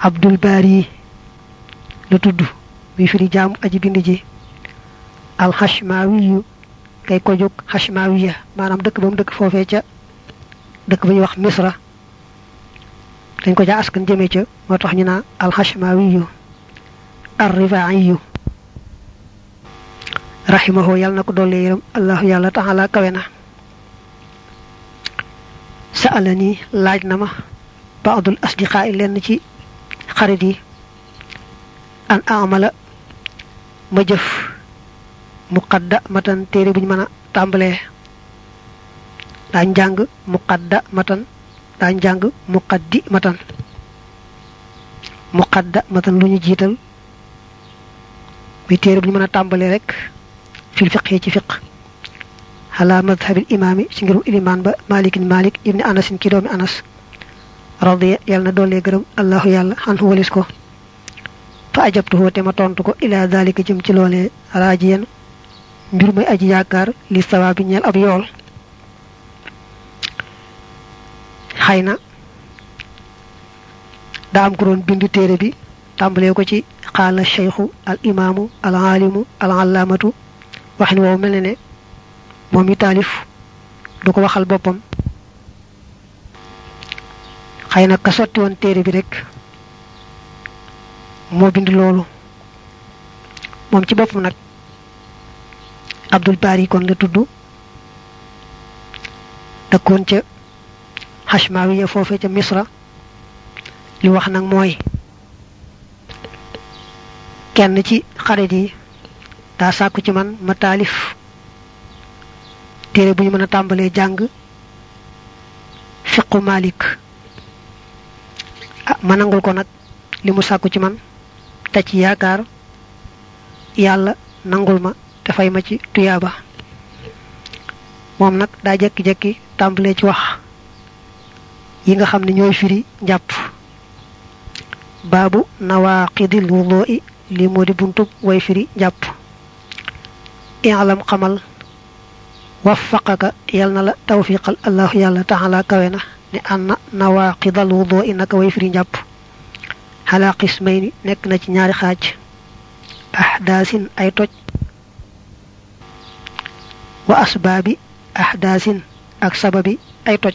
abdul bari la tudd bi firi jaamu aji bind ji al hashmawiyu kay ko jóg hashmawiya maanaam dëkk ba mu dëkk foofee ca dëkk ba ñuy wax misra dañ ko jaa askan jëmee ca moo tax ñu naa al hashmawiyu ar rifaiyu rahimahu yàlla na ko doole yërëm allahu yàlla taala kawe na sa'alani laaj na ma baadul asdiqaa lenn ci xarit yi an amala ma jëf muqadda matan téere buñ mën a tàmbalee daañ jàng muqadda matan daañ jàng muqaddi matan muqadda matan lu ñu jiital muy téere buñ mën a tàmbalee rek fil fiqhi ci fiq ala madhabil imaami ci ngirum ilimaan ba malikin malik ibni anasin ki doomi anas radiya yàlla na doolee gërëm allahu yàlla xanhu walis ko fa ajabtuhu te ma tontu ko ila dalika jëm ci loolee raajiyan mbir may aji yaakaar li sawaabi ñeel ab yool xëy na daa am ko doon bind téere bi tàmbalee ko ci xaala cheikhu al imaamu al aalimu al allaamatu waxin woowu mel ne ne moom i taalif du ko waxal boppam xëy na ka sotti woon téere bi rek moo bind loolu moom ci boppam nag abdul bari kon la tudd dëkkoon ca hashmawiya foofe ca misra li wax nag mooy kenn ci xarit yi daa sàkku ci man ma taalif téere bu ñu mën a tàmbalee jàng fiqu malik ah ma nangul ko nag li mu sàkku ci man te ci yaakaar yàlla nangul ma te fay ma ci tuyaaba moom nag daa jekki-jekki tàmbalee ci wax yi nga xam ne ñooy firi njàpp baabu nawaqidil wudoi li moo di buntub way firi njàpp i'lam xamal waffaqaka yal na la tawfiqal allahu yàlla taala kawe na ne anna nawaqidal wudoi naka way firi njàpp xalaa qismayni nekk na ci ñaari xaaj ahdaasin ay toj wa asbaabi ahdaasin ak sababi ay toj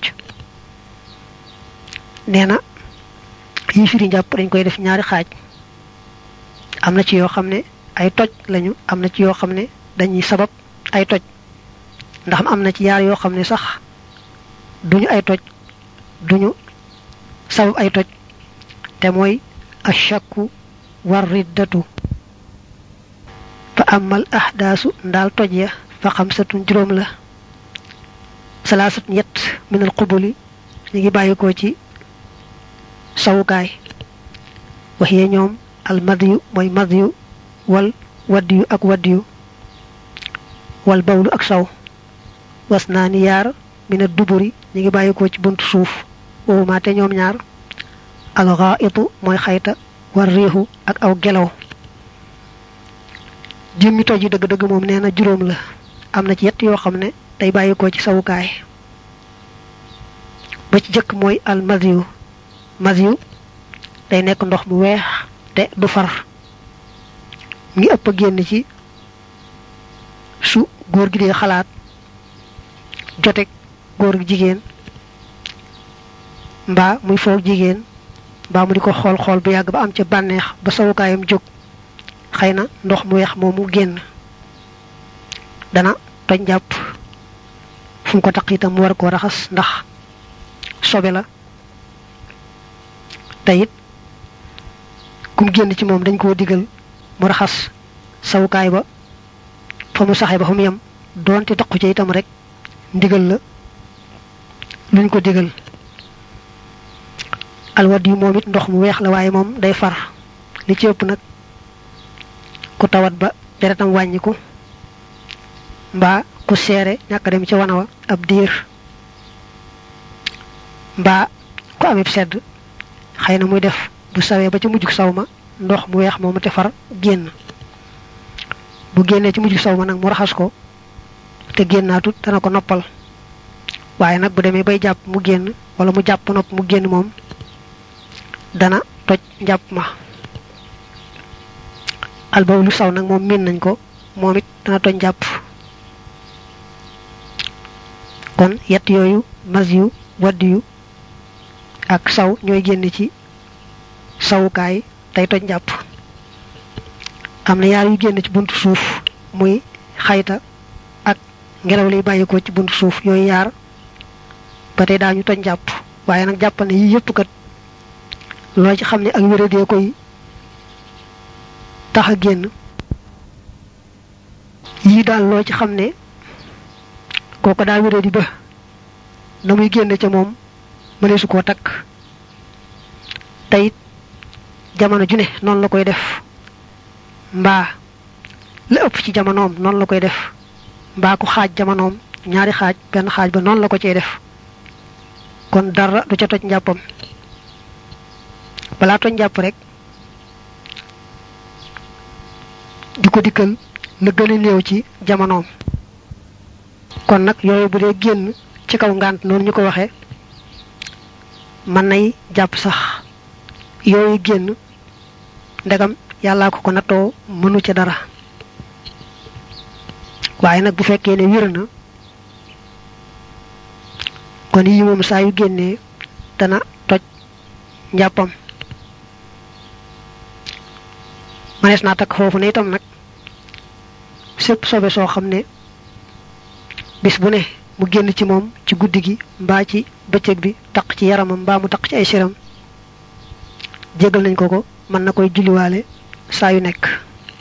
nee na yi firi njàpp dañ koy def ñaari xaaj am na ci yoo xam ne ay toj lañu am na ci yoo xam ne dañuy sabab ay toj ndax am na ci yaar yoo xam ne sax duñu ay toj duñu sabab ay toj te mooy ashakku war riddatu fa amal ahdaasu ndaal toj ya fa xamsatun juróom la salaasat ñett minal qubuli ñu ngi bàyyikoo ci sawukaay wax yee ñoom al madiyu mooy madiyu wal waddiyu ak waddiyu wal bawlu ak saw was naa ni yaar mina duburi ñu ngi bàyyikoo ci buntu suuf wowuma te ñoom ñaar al ghaitu mooy xayta war riixu ak aw gelaw jëmmi toj yi dëgg-dëgg moom nee na juróom la am na ci yett yoo xam ne day bàyyikoo ci sawukaay ba ci jëkk mooy al madiyu madiyu day nekk ndox mu weex te du far ngi ëpp a génn ci su góor gi dee xalaat jotek góor gi jigéen mbaa muy foog jigéen mbaa mu di ko xool xool bu yàgg ba am ca bànneex ba sawukaayam jóg xëy na ndox mu weex moomu génn dana toj njàpp fu mu ko taq itam mu war koo raxas ndax sobe la te it kum génn ci moom dañ koo digal mu raxas sawukaay ba fa mu saxee ba fa mu yem doonte taqu ci itam rek ndigal la luñ ko digal alwad yi moom it ndox mu weex la waaye moom day far li ci ëpp nag ku tawat ba deretam wàññiku mbaa ku seere ñàkk dem ci wana wa ab diir mbaa ku amib sedd xëy na muy def bu sawee ba ci mujjug saw ma ndox mu weex moomu te far génn bu génnee ci mujjug saw ma nag mu raxas ko te génnaatut dana ko noppal waaye nag bu demee bay jàpp mu génn wala mu jàpp nopp mu génn moom dana toj njàpp ma albaw lu saw nag moom miin nañ ko moom it dana toj njàpp kon yett yooyu mas yu wadd yu ak saw ñooy génn ci sawukaay tey toj njàpp am na yaar yu génn ci buntu suuf muy xayta ak ngelaw liy bàyyi ko ci buntu suuf yooyu yaar ba tey daañu toj njàpp waaye nag jàppal ne yii yëpp kat loo ci xam ne ak wéradee koy tax a génn yii daal loo ci xam ne kooko daa wéradi ba na muy génn ca moom mëneesu koo takk teyit jamono ju ne noonu la koy def mbaa la ëpp ci jamonoom noonu la koy def mbaa ku xaaj jamonoom ñaari xaaj benn xaaj ba noonu la ko cee def kon dara du ca toj njàppam balaa toj njàpp rek di ko dikkal la gën a néew ci jamonoom kon nag yooyu bu dee génn ci kaw ngànt noonu ñu ko waxee mën nay jàpp sax yooyu génn ndegam yàllaa ko ko nattoo mënu ca dara waaye nag bu fekkee ne wér na kon yi moom saa yu génnee dana toj njàppam manees naa takk foofu ne itam nag sépp sobe soo xam ne bis bu ne mu génn ci moom ci guddi gi mbaa ci bëccëg bi taq ci yaramam mbaa mu taq ci ay siram jégal nañ ko ko mën na koy julliwaale saa yu nekk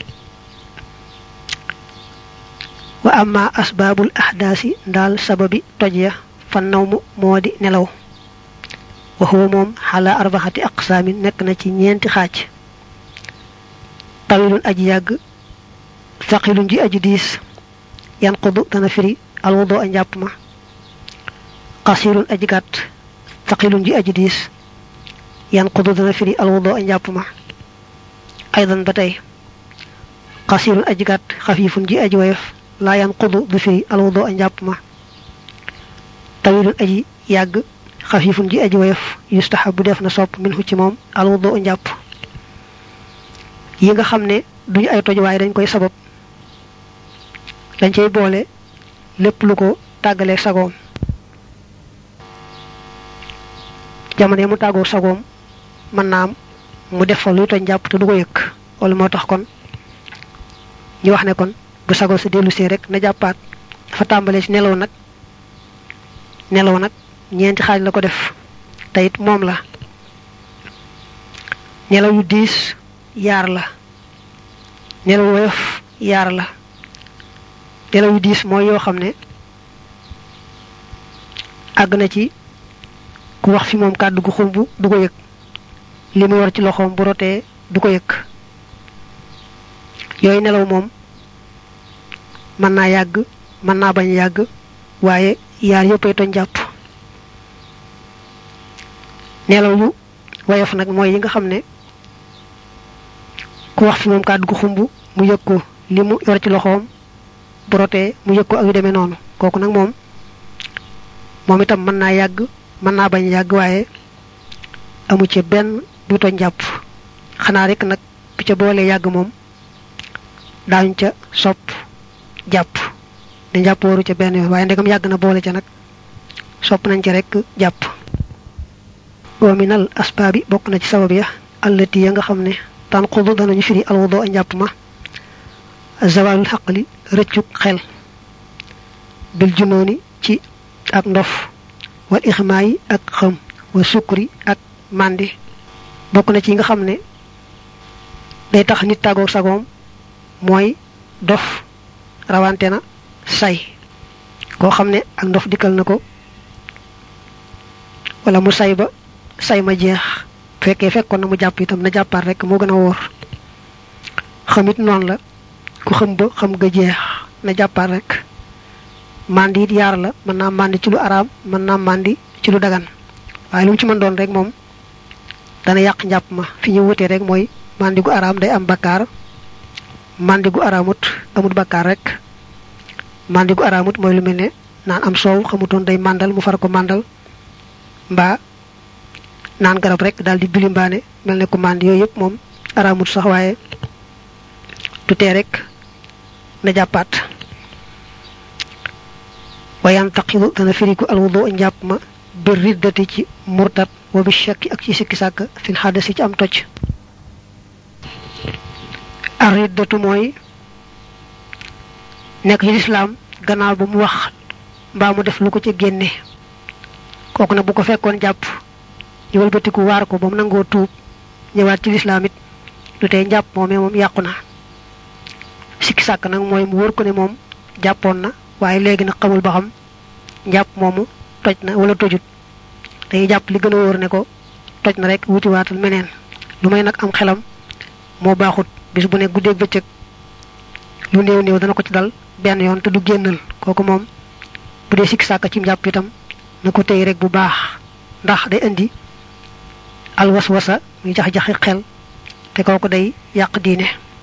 wa amma asbaabul ahdaasi ndaal sababi toj ya fan naw mu moo di nelaw wa huwa moom xalaa arbaxati aqsaamin nekk na ci ñeenti xaaj tawilun aji yàgg saqilun ji aji diis yanqudu dana firi alwudo a njàpp ma qasirun aji gàtt saqilun ji aji diis yanqudu dana firi alwudo a njàpp ma aydan ba tey qasirun aji gàtt xafiifun ji aji woyof laa yanqudu du firi alwudo a njàpp ma tawilun aji yàgg xafiifun ji aji woyof yustahabu def na sopp minhu ci moom alwudo a njàpp yi nga xam ne duñu ay toj waaye dañ koy sabab dañ cay boole lépp lu ko tàggalee sagoom jamono mu tàggoo sagoom mën naa am mu def fa luy toj njàpp te du ko yëkk wala moo tax kon ñu wax ne kon bu sagoo sa dellu see rek na jàppaat dafa tàmbalee ci nelaw nag nelaw nag ñeenti xaaj la ko def te it moom la nelaw yu diis yaar la nelaw woyof yaar la nelaw yu diis mooy yoo xam ne àgg na ci ku wax fi moom kàddu gu xumb du ko yëg li mu war ci loxoom bu rotee du ko yëg yooyu nelaw moom mën naa yàgg mën naa bañ yàgg waaye yaar yëppay toñ jàpp nelaw yu woyof nag mooy yi nga xam ne ku wax fi moom kàddu gu xumb mu yëg ko li mu yor ci loxoom bu rotee mu yëg ko ak yu demee noonu kooku nag moom moom itam mën naa yàgg mën naa bañ yàgg waaye amu ci benn du toñ jàpp xanaa rek nag bu ca boolee yàgg moom daañu ca sopp jàpp di jàpp waru ca benn yoon waaye ndegam yàgg na boole ca nag sopp nañ ca rek jàpp wa minal asbaabi bokk na ci sabab ya allati ya nga xam ne tanqudu danañu firi alwudo a njàpp ma zawalul xaqli rëccuk xel bil junooni ci ak ndof wal ixmaayi ak xam wa sukri ak màndi bokk na ci nga xam ne day tax nit tàggoog sagoom mooy dof rawante na say koo xam ne ak ndof dikkal na ko wala mu say ba say ma jeex fekkee fekkoon na mu jàpp itam na jàppaat rek moo gën a wóor xamit noonu la ku xam ba xam nga jeex na jàppaat rek mandi it yaar la mën naa mandi ci lu araam mën naa mandi ci lu dagan waaye lu mu ci mën doon rek moom dana yàq njàpp ma fi ñu wutee rek mooy mandi gu araam day am bakkaar mandi gu araamut amut bakkaar rek mandi gu araamut mooy lu mel ne naan am soow xamutoon day màndal mu far ko màndal mbaa naan garab rek daal di bilimbaane mel ne ku mànd yooyu yëpp moom araamut sax waaye du tee rek na jàppaat wayan taqidu dana firiku alwudu njàpp ma bir riddati ci murtat wa bi shakki ak ci sikki sàkk fil xadasi ci am toj ar riddatu mooy nekk ci lislaam gannaaw ba mu wax mbaa mu def lu ko ci génne kooku nag bu ko fekkoon jàpp ñu wëlbatiku waar ko ba mu nangoo tuub ñëwaat ci lislaam it du tey njàpp moomee moom yàqu na sikki sàkk nag mooy mu wóor ko ne moom jàppoon na waaye léegi nag xamul ba xam njàpp moomu toj na wala tojut day jàpp li gën a wóor ne ko toj na rek wuti waatal meneen lu may nag am xelam moo baaxut bis bu ne guddeeg bëccëg lu néew néew dana ko ci dal benn yoon te du génnal kooku moom bu dee sikki sàkk ci njàpp itam na ko tey rek bu baax ndax day indi alwaswasa muy jax-jaxi xel te kooku day yàq diine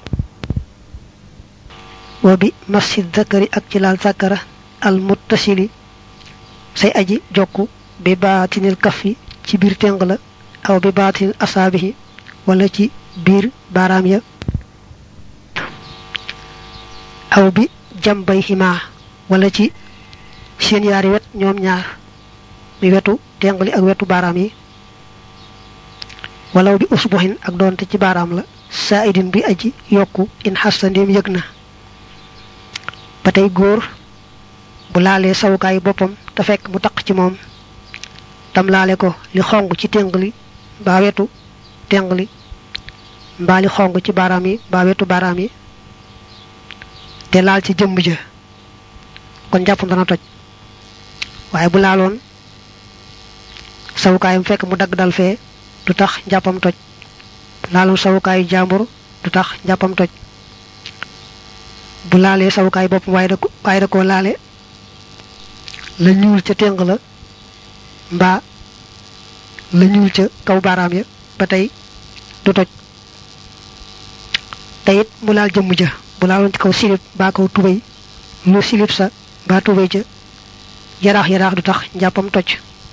wa bi masjid zakari ak ci laal zakara al muttasili say aji jokku bi baatinil kaffi ci biir téng la aw bi baatinil asaabihi wala ci biir baaraam ya aw bi jambay ximaa wala ci seen yaari wet ñoom ñaar mi wetu téng li ak wetu baaraam yi walaw bi usbuhin ak doonte ci baaraam la saaidin bi aji yokku in xasta ndéem yëg na ba tey góor bu laalee sawukaayu boppam te fekk mu taq ci moom tam laale ko li xong ci téng li mbaa wetu téng li mbaa li xong ci baaraam yi mbaa wetu baaraam yi te laal ci jëmm ja kon jàppam dana toj waaye bu laaloon sawukaayam fekk mu dagg dal fee du tax njàppam toj laaloon sawukaayu jàmbur du tax njàppam toj bu laalee sawukaay bopp waaye da ko waaye da koo laale la ñuul ca téng la mbaa la ñuul ca kaw baaraam ya ba tey du toj te it mu laal jëmm ja bu laaloon ci kaw silib mbaa kaw tubéy lu silib sa mbaa tubéy ja yaraax yaraax du tax njàppam toj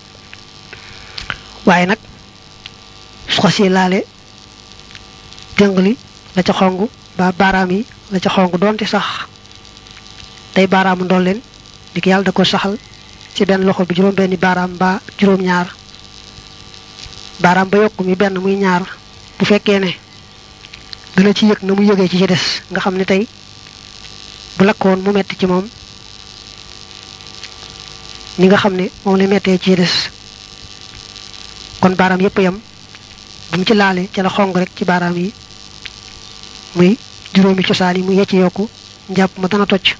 waaye nag su xasee laale téng li la ca xong mbaa baaraam yi la ca xong doonte sax tey baaraamu ndool leen di yàlla da ko saxal ci benn loxo bi juróom benni baaraam mbaa juróom ñaar baaraam ba yokk mi benn muy ñaar bu fekkee ne dana ci yëg na mu yëgee ci ci des nga xam ne tey bu lakkoon mu metti ci moom ni nga xam ne moom la mettee ci des kon baaraam yépp yam bu mu ci laale ca la xong rek ci baaraam yi muy juróomi cosaan yi mu yecc yokku njàpp ma dana toj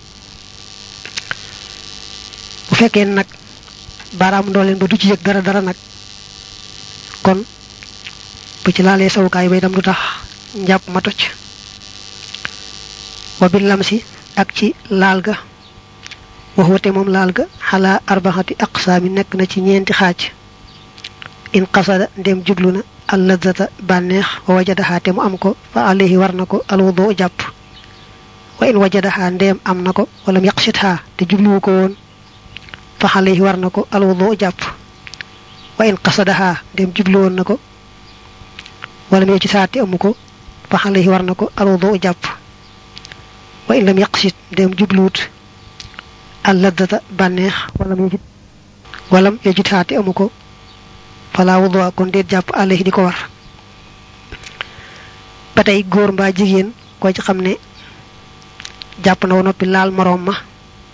bu fekkee nag baaraam ndooleen ba du ci yëg dara dara nag kon bu ci laalee sawukaay bay dam du tax njàpp ma toj wa bil lamsi ak ci laal ga waxwate moom laal ga xalaa arbaxati aqsaami nekk na ci ñeenti xaaj in qasada ndem jublu na al ladzata bànneex wa wajadaha te mu am ko fa alayhi war na ko alwudu jàpp wa in wajadaha ndem am na ko wala mu yaqsitha te jubluwu ko woon fa alayhi war na ko alwudu jàpp wa in qasadaha ndem jublu woon na ko wala mu yaqsitha te amu ko fa alayhi war na ko alwudu jàpp wa in lam yaqsit ndem jubluwut al ladzata bànneex wala mu yajid wala mu yajidha te amu ko fala wuduwa kon déet jàpp alayhi di ko war ba tey góor mbaa jigéen koo ci xam ne jàpp na wa noppi laal moroom ma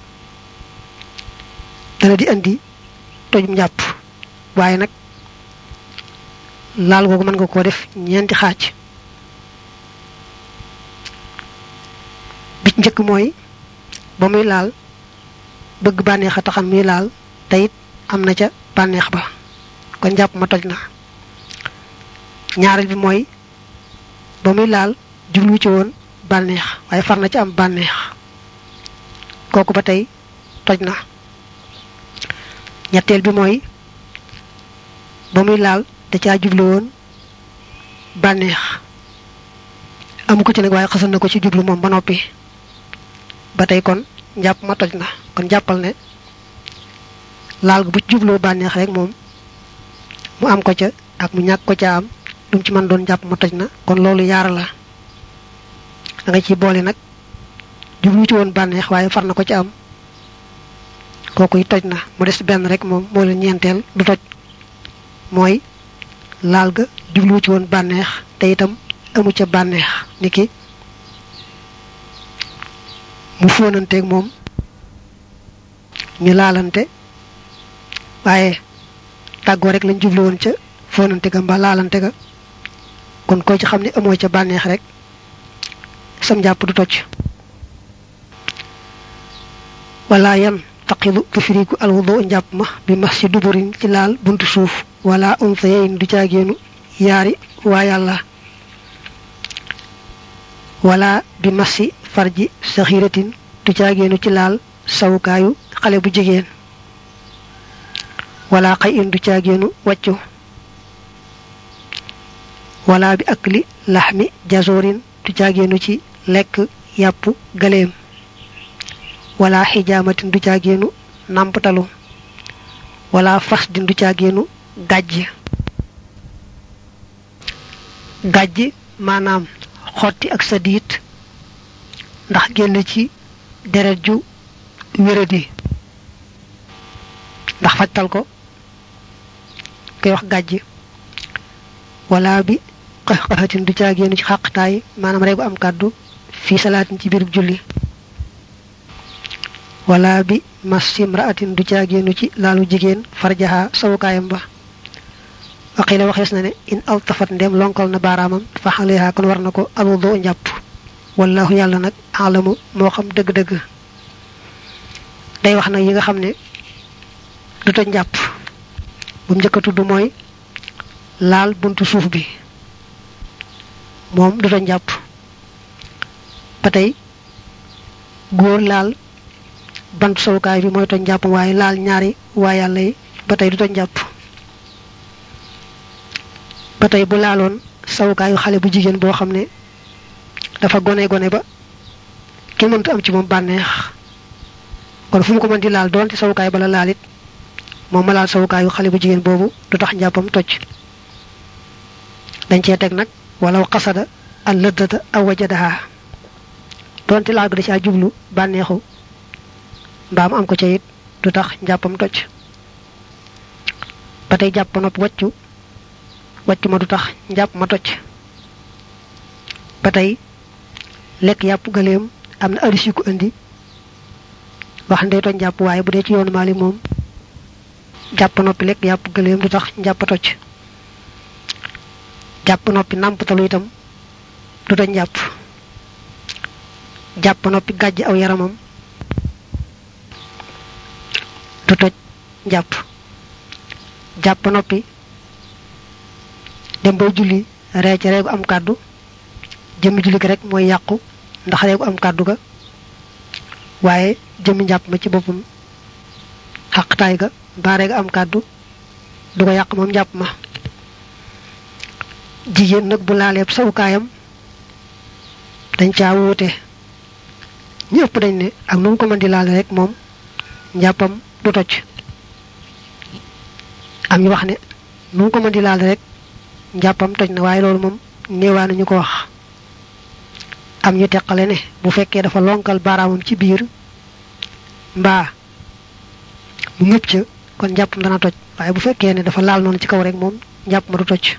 dana di andi tojum njàpp waaye nag laal googu mën nga koo def ñeenti xaaj bi njëkk mooy ba muy laal bëgg bànneex a taxan muy laal te it am na ca bànneex ba kon jàpp ma toj na ñaareel bi mooy ba muy laal jublu ci woon bànneex waaye far na ci am bànneex kooku ba tey toj na ñetteel bi mooy ba muy laal da caa jublu woon bànneex amu ko ci nag waaye xasan na ko ci jublu moom ba noppi ba tey kon njàpp ma toj na kon jàppal ne laal bu ci jubloo bànneex rek moom mu am ko ca ak mu ñàkk ko ca am lu mu ci mën doon jàpp ma toj na kon loolu yaar la da nga ciy boole nag jublu ci woon bànneex waaye far na ko ci am kooku toj na mu des benn rek moom moo leen ñeenteel du toj mooy laal ga jublu ci woon bànneex te itam amu ca bànneex niki mu fóonanteeg moom ñu laalante waaye tàggoo rek lañ jublu woon ca fóonante ga mbaa laalante ga kon ko ci xam ne amoo ca bànneex rek sam jàpp du toj wala yan taqidu du firiku alwudu njàpp ma bi mas ci duburin ci laal buntu suuf wala unsayeyn du caagéenu yaari waa yàlla wala bi masi farji saxiratin du caagéenu ci laal sawukaayu xale bu jigéen wala xay in du caagéenu wàccu wala bi akli laxmi jazorin du caagéenu ci lekk yàpp galeem wala xijaamatin du caagéenu nàmptalu wala fas din du caagéenu gàjj gàjj maanaam xotti ak sa diit ndax génn ci deret ju wéradi ndax fajtal ko koy wax gàjj wala bi xaxatin du caagéenu ci xàqtaay maanaam reegu am kàddu fii salaatin ci biir julli wala bi masim raatin du caagéenu ci laalu jigéen farjaha sawukaayam ba waxii la waxees na ne in altafat ndem lonkal na baaraamam fa xaleha kon war na ko alwudu njàpp wallahu yàlla nag alamu moo xam dëgg-dëgg day wax nag yi nga xam ne du toj njàpp bu mu njëkk a tudd mooy laal buntu suuf bi moom du toj njàpp ba tey góor laal bantu sawukaay bi mooy toj njàpp waaye laal ñaari waa yàlla yi ba tey du toj njàpp ba tey bu laaloon sawukaayu xale bu jigéen boo xam ne dafa gone gone ba kenn mënta am ci moom bànneex kon fu mu ko mën di laal doonte sawukaay bala laalit moom ma laal sawukaayu xale bu jigéen boobu du tax njàppam toj dañ cee teg nag walaw xasada al lëddata aw wajadaha doonte laal ga da caa jublu bànneexu mbaam am ko ca it du tax njàppam toj ba tey jàpp nopp wàccu wàccu ma du tax njàpp ma toj ba tey lekk yàpp gëléem am na aris yu ko indi wax ndey toj njàpp waaye bu dee ci yoonu maali moom jàpp noppi lekk yàpp gëléem du tax njàpp toj jàpp noppi nàmptalu itam du toj njàpp jàpp noppi gàjj aw yaramam du toj njàpp jàpp noppi dem bay julli ree ca reegu am kàddu jëmmi julli gi rek mooy yàqu ndax reegu am kàddu ga waaye jëmmi njàpp ma ci boppam xaqtaay ga mbaa reegu am kàddu du ko yàq moom njàpp ma jigéen nag bu laaleeb sawukaayam dañ caa wuute ñëpp dañ ne ak nu mu ko mën di laale rek moom njàppam du toj am ñu wax ne nu mu ko mën di laale rek njàppam toj na waaye loolu moom néewaa nañu ko wax am ñu teqale ne bu fekkee dafa lonkal baaraamam ci biir mbaa mu ñëpp ca kon njàppam dana toj waaye bu fekkee ne dafa laal noonu ci kaw rek moom njàpp ma du toj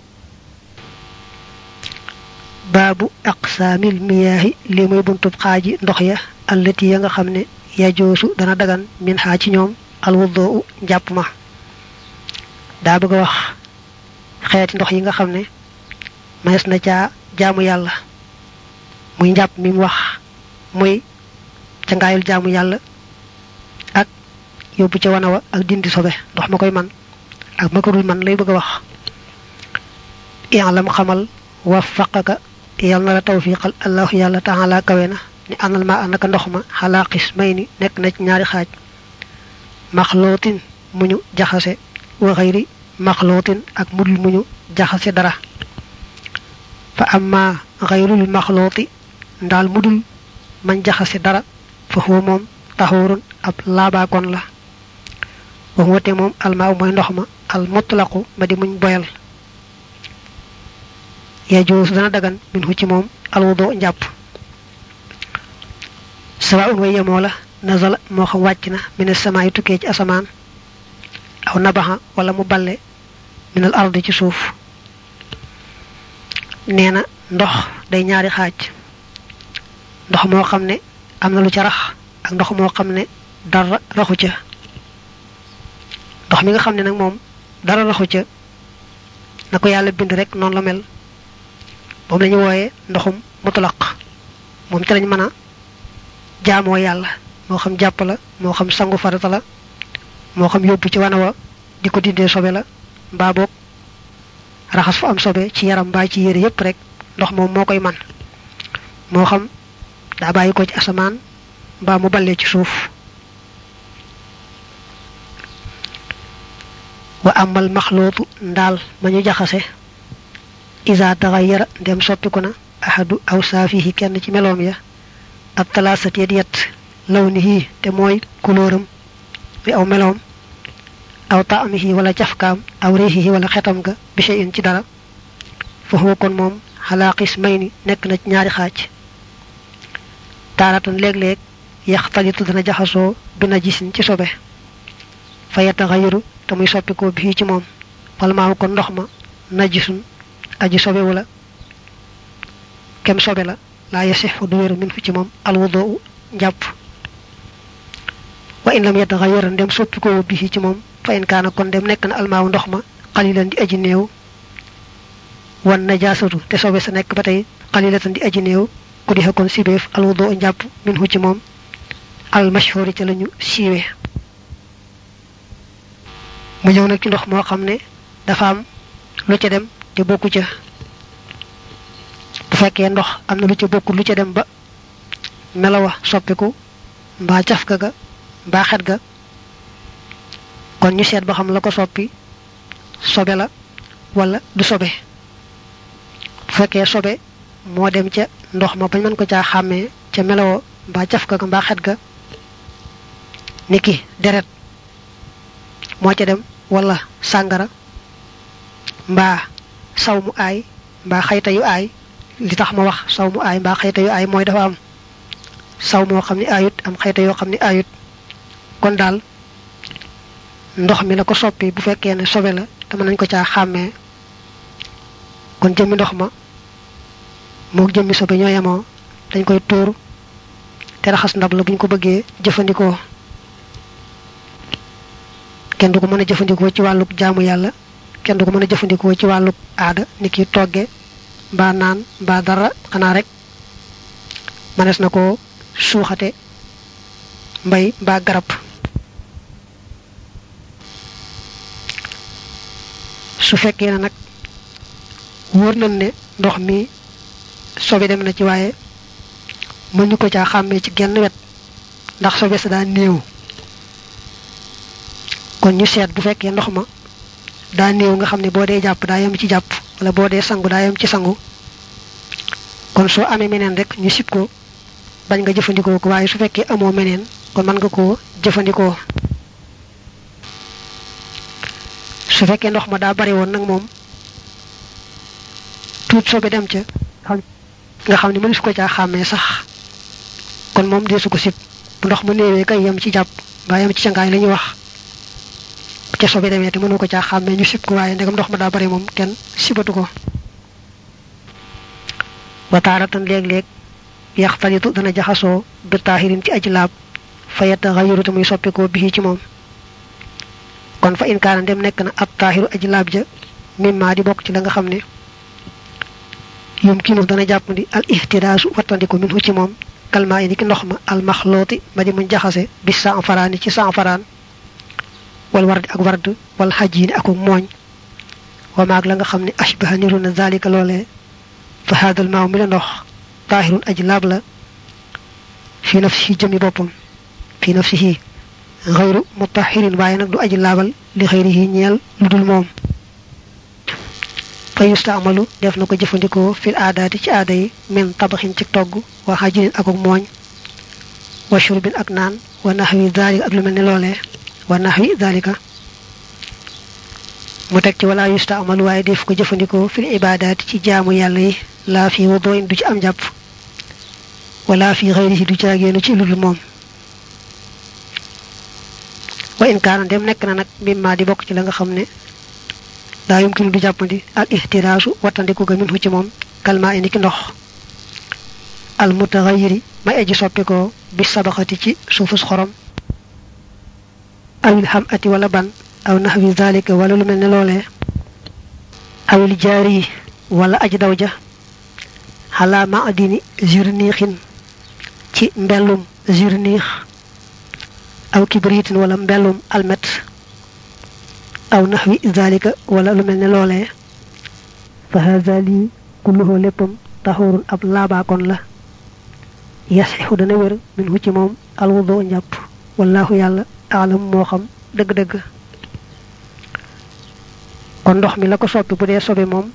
baabu aqsaamil miyaahi li muy buntub xaaji ndox ya allati ya nga xam ne yajoosu dana dagan min xaa ci ñoom alwudoo njàpp ma daa bëgg a wax xeeti ndox yi nga xam ne manes na caa jaamu yàlla muy njàpp mi mu wax muy ca ngaayul jaamu yàlla ak yóbbu ca wana wa ak dindi sobe ndox ma koy man ak ma ko dul man lay bëgg a wax i'lam xamal waffaqaka yal na la tawfiqal allahu yàlla taala kawe na ni anal ma anaka ndox ma xalaa xismay ni nekk na ci ñaari xaaj maxlootin mu ñu jaxase wa xayri maxlootin ak mudul mu ñu jaxase dara fa amma xayrul maxlooti ndaal mudul man jaxase dara fa huwa moom taxurun ab laabaakoon la wa huwa te moom almaaw mooy ndox ma al mutlaqu ma di muñ boyal yajuus dana dagan min hu ci moom alwudo njàpp sawaun way yemoo la nazala moo xam wàcc na min as-samaa yi tukkee ci asamaan aw nabaxa wala mu balle min al ardi ci suuf nee na ndox day ñaari xaaj ndox moo xam ne am na lu ca rax ak ndox moo xam ne dara raxu ca ndox mi nga xam ne nag moom dara raxu ca na ko yàlla bind rek noonu la mel moom la ñu wooyee ndoxum mutlaq moom ci lañ mën a jaamoo yàlla moo xam jàpp la moo xam sangu farata la moo xam yóbbu ci wana wa di ko dindee sobe la mbaa boog raxas fu am sobe ci yaram mbaa ci yére yépp rek ndox moom moo koy man moo xam daa bàyyi ko ci asamaan mbaa mu ballee ci suuf wa amal maxlootu ndaal ma ñu jaxase isa taxayara ndem soppiku na ahadu aw saafihi kenn ci meloom ya ak talaasat yet yet law ni hii te mooy kulóoram bi aw meloom aw taamihi wala cafkaam aw riixihi wala xetam ga bi shay'in ci dara fa huwa kon moom xalaa qismayni nekk na ci ñaari xaaj taaratan léeg-léeg yaxtalitu dana jaxasoo bi najisin ci sobe fa yataxayaru te muy soppikoo bii ci moom wala maamu kon ndox ma najisun aji sobe wala kem sobe la laa yasixu du wéru min fu ci moom alwudoo njàpp wa in lam yataxayara ndem soppikoo bii ci moom fa in kaana kon dem nekk na almaawu ndox ma xalilan di aji néew wan najaasatu te sobe sa nekk ba tey xalilatan di aji néew ku di kon sibeef alwudoo njàpp min fu ci moom al mashhuri ca lañu siiwe mu ñëw nag ci ndox moo xam ne dafa am lu ca dem te bokku ca bu fekkee ndox am na lu ca bokku lu ca dem ba melawa soppiku mbaa cafka ga mbaa xet ga kon ñu seet ba xam la ko soppi sobe la wala du sobe bu fekkee sobe moo dem ca ndox ma bañ mën ko caa xàmmee ca melawa mbaa cafka ga mbaa xet ga niki deret moo ca dem wala sàngara mbaa saw mu aay mbaa xayta yu aay li tax ma wax saw mu aay mbaa xayta yu aay mooy dafa am saw moo xam ne aayut am xayta yoo xam ne aayut kon daal ndox mi la ko soppi bu fekkee ne sobe la te mën nañ ko caa xàmmee kon jëmmi ndox ma moog jëmmi sobe ñoo yemoo dañ koy tuur te raxas ndab la buñ ko bëggee jëfandikoo kenn du ko mën a jëfandikoo ci wàlluk jaamu yàlla kenn du ko mën a jëfandikoo ci wàlluk aada ni ki togge mbaa naan mbaa dara xanaa rek manees na ko suuxate mbay mbaa garab su fekkee ne nag wóor nañ ne ndox mi sobe dem na ci waaye mën ñu ko caa xàmmee ci genn wet ndax sobe sa daa néew kon ñu seet bu fekkee ndox ma daa néew nga xam ne boo dee jàpp daa yem ci jàpp wala boo dee sangu daa yem ci sangu kon soo amee meneen rek ñu sib ko bañ nga jëfandikoo ko waaye su fekkee amoo meneen kon mën nga koo jëfandikoo su fekkee ndox ma daa bari woon nag moom tuut sobe dem ca nga xam ne mënu su ko caa xàmmee sax kon moom dee su ko sib bu ndox ma néewee kay yem ci jàpp mbaa yem ci cangaay la ñuy wax ca sobe demee te mënu ko caa xàmmee ñu sib ko waaye ndegam ndox ma daa bari moom kenn sibatu ko wa taaratan léeg-léeg yaxtalitu dana jaxasoo bi taahirin ci aji laab fa yataxayaru te muy soppikoo bii ci moom kon fa in kaana dem nekk na ab taahiru aji laab ja mimma di bokk ci la nga xam ne yumkinu dana jàpp ndi al ihtidaasu wattandiku minhu ci moom kalmaa yi ni ki ndox ma al maxlooti ma di muñ jaxase bi sanfaraani ci sanfaraan wal wardi ak ward wal xajiini ak mooñ wa maag la nga xam ne ashbaha niru na zalika loolee fa haadal maaw mi la ndox taahirun aji laab la fi nafsihi jëmi boppam fi nafsihi xayru mutahirin waaye nag du aji laabal li xayrihi ñeel lu dul moom fa yustaamalu def na ko jëfandikoo fil aadaati ci aada yi min tabaxin ci togg wa xajinin ak ak mooñ wa shurbin ak naan wa naxwi daalika ak lu mel ne loolee wa naxwi daalika mu teg ci wala yusta amal waaye def ko jëfandikoo fil ibadaat ci jaamu yàlla yi laa fi wuduin du ci am jàpp wala fi xëyri du caageenu ci lul moom wa in kaana dem nekk na nag mimma di bokk ci la nga xam ne daa yumkinu du jàppandi al ihtiraasu wattandiku ga minhu ci moom kalma indi ki ndox al mutaxayiri may aji soppikoo bi sabaxati ci suufus xorom awil xam ati wala ban aw naxwi zalika wala lu mel ne loolee awil jaari wala aji daw ja xalaa ma adini zirniixin ci mbellum zirniix aw kibriitin wala mbellum almet aw naxwi zalika wala lu mel ne loolee fa haza lii kulluhu léppam taxurun ab laabaakoon la yasixu dana wér min hu ci moom alwudu njàpp wallahu yàlla aalam moo xam dëgg-dëgg kon ndox mi la ko soppi bu dee sobe moom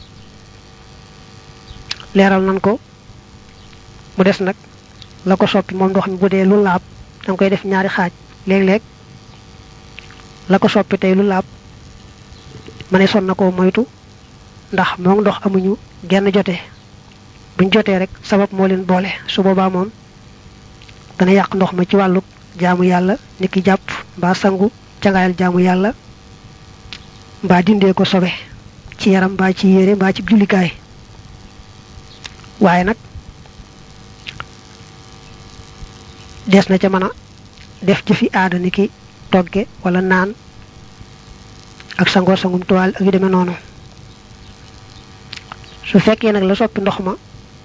leeral nan ko mu des nag la ko soppi moom ndox mi bu dee lu laab danga koy def ñaari xaaj léeg-léeg la ko soppi tey lu laab ma ne son na ko moytu ndax moom ndox amuñu genn jote buñ jotee rek sabab moo leen boole su boobaa moom dana yàq ndox ma ci wàllu jaamu yàlla ni ki jàpp mbaa sangu cangaayal jaamu yàlla mbaa dindee ko sobe ci yaram mbaa ci yére mbaa ci jullikaay waaye nag des na ca mën a def jëfi aada ni ki togge wala naan ak sangoo sangum tuwaal ak yu demee noonu su fekkee nag la soppi ndox ma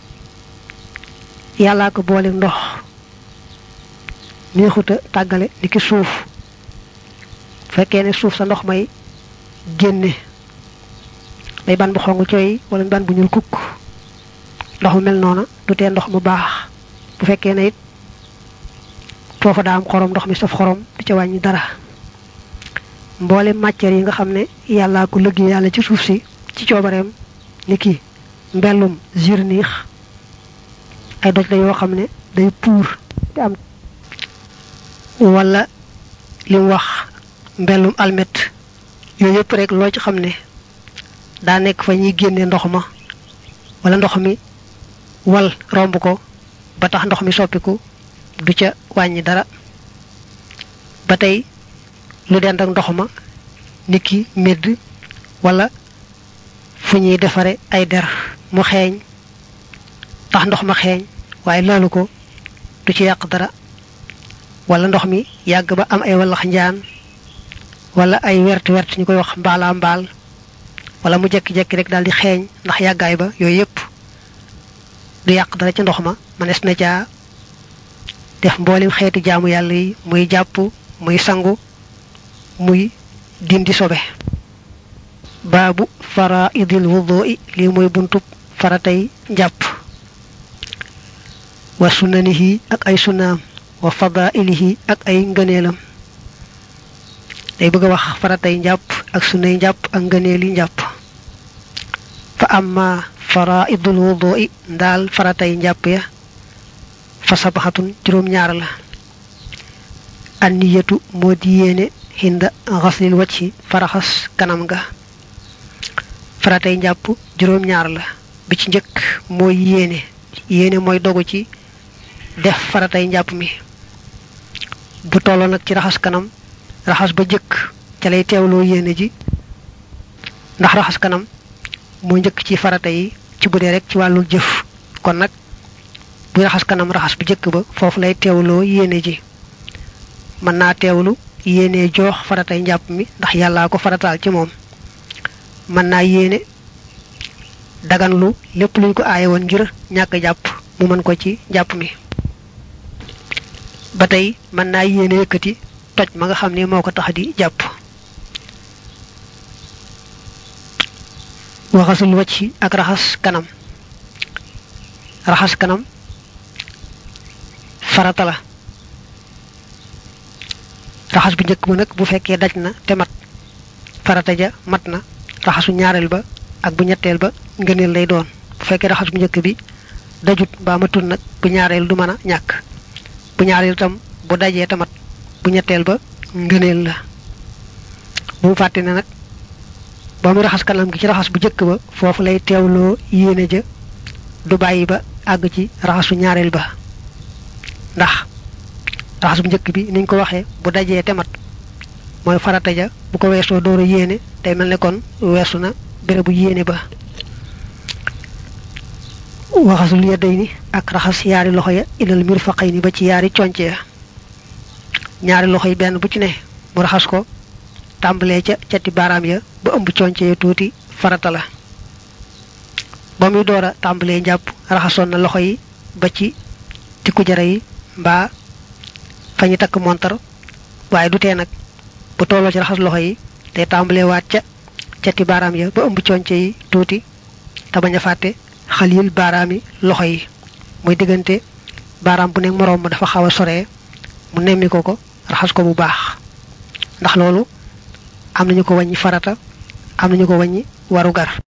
yàllaa ko boole ndox neexuta tàggale ni ki suuf fekkee ne suuf sa ndox may génne day ban bu xong cooy wala ban bu ñuul kukk ndox mu mel noona du tee ndox mu baax bu fekkee ne it foofa daa am xorom ndox mi saf xorom du ca wàññi dara mboole matière yi nga xam ne yàllaa ko lëggee yàlla ci suuf si ci coobareem ni ki mbellum zirniix ay doj la yoo xam ne day puur te am wala li mu wax mbellum almet yooyu yëpp rek loo ci xam ne daa nekk fa ñuy génne ndox ma wala ndox mi wal romb ko ba tax ndox mi soppiku du ca wàññi dara ba tey lu dend ak ndox ma niki medd wala fu ñuy defare ay der mu xeeñ tax ndox ma xeeñ waaye laalu ko du ci yàq dara wala ndox mi yàgg ba am ay wallax njaan wala ay wert wert ñu koy wax mbaalaa mbaal wala mu jekki-jekki rek daal di xeeñ ndax yàggaay ba yooyu yëpp du yàq dara ci ndox ma mënees na caa def mboolem xeeti jaamu yàlla yi muy jàpp muy sangu muy dindi sobe baabu faraidil wudui lii mooy buntub faratay njàpp wa sunanihi ak ay sunaam wa fadailihi ak ay ngëneelam day bëgg a wax faratay njàpp ak sunay njàpp ak ngëneeli njàpp fa amma faraidul wudui ndaal faratay njàpp ya fa sabaxatun juróom-ñaar la anniyatu moo di yéene hinda xaslil wacci faraxas kanam ga faratay njàpp juróom-ñaar la bi ci njëkk mooy yéene yéene mooy dogu ci def faratay njàpp mi bu tolloo nag ci raxas kanam raxas ba jëkk ca lay teewloo yéene ji ndax raxas kanam moo njëkk ci farata yi ci bu dee rek ci wàllu jëf kon nag buy raxas kanam raxas bu jëkk ba foofu lay teewloo yéene ji mën naa teewlu yéene joox faratay njàpp mi ndax yàllaa ko farataal ci moom mën naa yéene daganlu lépp luñ ko aaye woon ngir ñàkk jàpp mu mën ko ci jàpp mi ba tey mën naa yéene yëkkati toj ma nga xam ne moo ko tax di jàpp waxasul wacc ak raxas kanam raxas kanam farata la raxas bu njëkk ba nag bu fekkee daj na te mat farata ja mat na raxasu ñaareel ba ak bu ñetteel ba ngëneel lay doon bu fekkee raxas bu njëkk bi dajut mbaa matul nag bu ñaareel du mën a ñàkk bu ñaareel tam bu dajee tamat bu ñetteel ba ngëneel la bu mu fàtte ne nag ba muy raxas kanam gi ci raxas bu jëkk ba foofu lay teewloo yéene ja du bàyyi ba àgg ci raxasu ñaareel ba ndax raxas bu njëkk bi niñ ko waxee bu dajee temat mooy farata ja bu ko weesoo door a yéene day mel ne kon weesu na bérébu yéene ba waxasul yedday ni ak raxas yaari loxo ya ilal mirfaqay ni ba ci yaari conce ya ñaari loxo yi benn bu ci ne mu raxas ko tàmbalee ca cati baaraam ya ba ëmb conce ya tuuti farata la ba muy door a tàmbalee njàpp raxasoon na loxo yi ba ci tikku jara yi mbaa fa ñu takk montar waaye du tee nag bu tolloo ci raxas loxo yi day tàmbalee waat ca cati baaraam ya ba ëmb conce yi tuuti te bañ a fàtte xalil baaraami loxo yi muy diggante baaraam bu nekk moroom ma dafa xaw a soree mu nemmi ko ko raxas ko bu baax ndax loolu am nañu ko wàññi farata am nañu ko wàññi waru gar